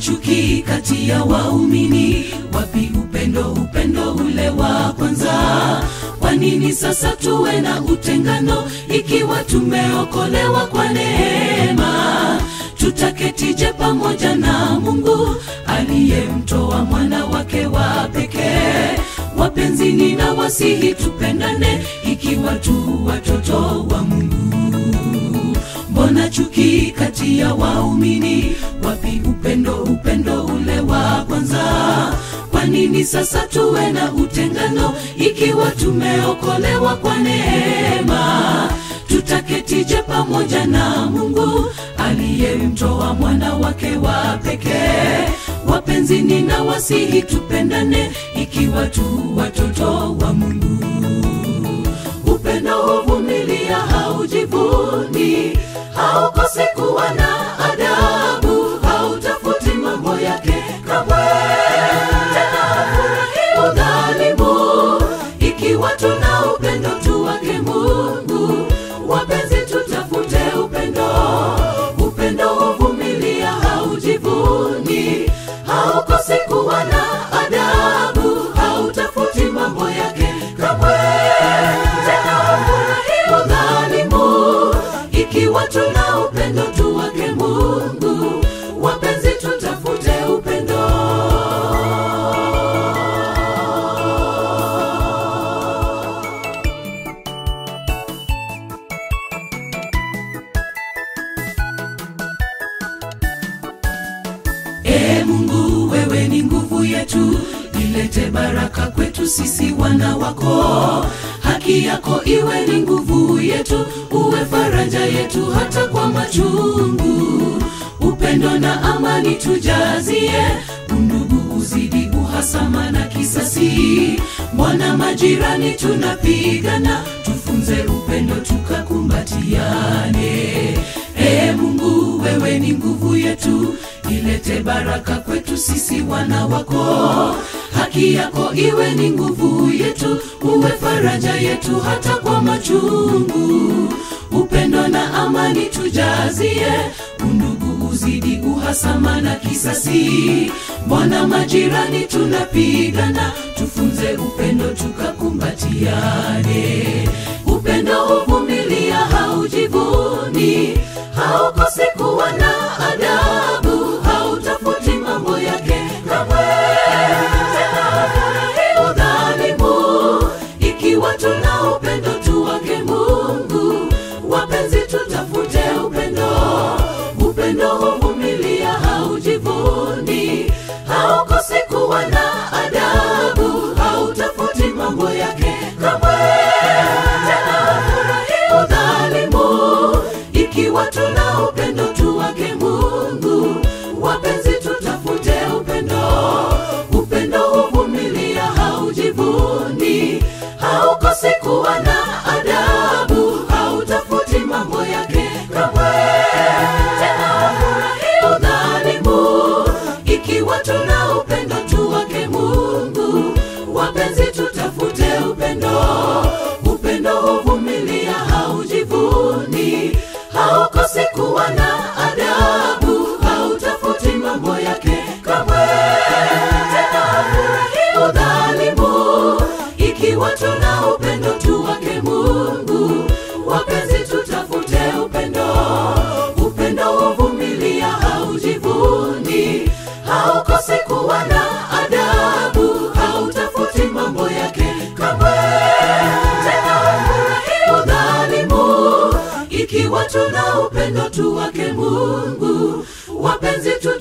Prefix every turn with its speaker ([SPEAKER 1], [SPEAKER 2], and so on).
[SPEAKER 1] chuki kati ya waumini? Wapi upendo, upendo ule wa kwanza? Kwa nini sasa tuwe na utengano ikiwa tumeokolewa kwa neema? Tutaketije pamoja na Mungu aliyemtoa mwana wake wa pekee? Wapenzi, nina wasihi tupendane ikiwa tu watoto wa Mungu. Mbona chuki kati ya waumini? Wapi upendo, upendo ule wa kwanza? Kwa nini sasa tuwe na utengano ikiwa tumeokolewa kwa neema? Tutaketije pamoja na Mungu aliyemtoa mwana wake wa pekee? Wapenzi, nina wasihi tupendane ikiwa tu watoto wa Mungu. Upendo huvumilia, haujivuni, haukosi kuwa na adabu, hautafuti mambo yake kamwe, tena hafurahi udhalimu. Ikiwa tuna upendo tu wake Mungu, wapenzi, tutafute upendo. Upendo huvumilia, haujivuni, haukosi kuwa na adabu, hautafuti mambo yake kamwe, tena hafurahi udhalimu. Ikiwa tuna upendo tu wake Mungu, wapenzi, tutafute upendo. Ee Mungu, wewe ni nguvu yetu, ilete baraka kwetu sisi wana wako. Haki yako iwe ni nguvu yetu, uwe faraja yetu hata kwa machungu. Upendo na amani tujazie, undugu uzidi uhasama na kisasi. Mwana majirani tunapigana, tufunze upendo tukakumbatiane. Ee Mungu, wewe ni nguvu yetu, ilete baraka kwetu sisi wana wako. Haki yako iwe ni nguvu yetu, uwe faraja yetu hata kwa machungu. Upendo na amani tujazie, undugu uzidi uhasama na kisasi. Mbona majirani tunapigana, tufunze upendo tukakumbatiane. Upendo huvumilia, haujivuni, haukosi kuwa na adabu, hautafuti mambo yake kamwe, tena hafurahi udhalimu. Ikiwa tuna upendo tu wake Mungu, wapenzi, tutafute upendo. Upendo huvumilia, haujivuni, haukosi kuwa na adabu, hautafuti mambo yake kamwe, tena hafurahi udhalimu. Ikiwa tuna upendo tu wake Mungu, wapenzi, tutafute upendo. Upendo huvumilia, haujivuni, haukosi kuwa na adabu, hautafuti mambo yake kamwe, tena hafurahi udhalimu. Ikiwa tuna upendo tu wake Mungu, wapenzi, tutafute upendo. Upendo huvumilia, haujivuni, haukosi kuwa na adabu, hautafuti mambo yake kamwe, tena hafurahi udhalimu. Ikiwa tuna upendo tu wake Mungu, wapenzi, tutafute upendo. Upendo huvumilia, haujivuni, haukosi kuwa na adabu, hautafuti mambo yake kamwe, tena hafurahi udhalimu. Ikiwa tuna upendo tu wake Mungu, wapenzi, tu